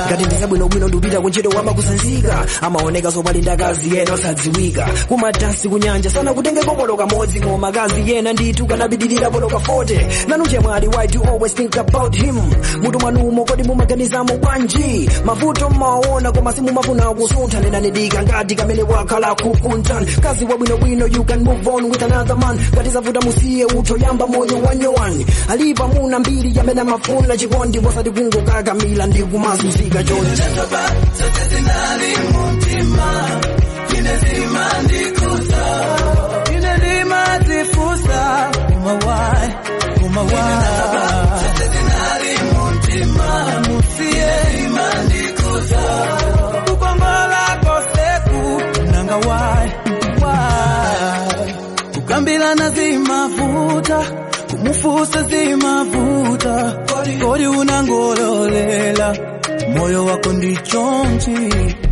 ngati ndizabwinobwino ndupita kuntchito wamba kusanzika amaoneka zopalinda kazi yena osadziwika kumadansi kunyanja sana kutengeko polo kamodzi ngoma kazi yena ndithu kanapitirira polo ka 40 nanu chemwali why do you always think about him mutu mwanumo kodi mumaganizamo bwanji mavuto mmaona koma simumafuna kusuntha nenanidika ngati kamene wakhala kukuntan kazi wabwinobwino you can move on with another man ngati zavuta musiye uthoyamba moyo wanyowani alipa muna mbiri yamene amafuna chikondi wasati kungokakamila ndi kumazunzika chonje Ine limazifusa umawai umawai musiye kukongola koseku nanga wai wai kukambilana zimavuta kumufusa zimavuta kodi unangololela moyo wako ndichonchi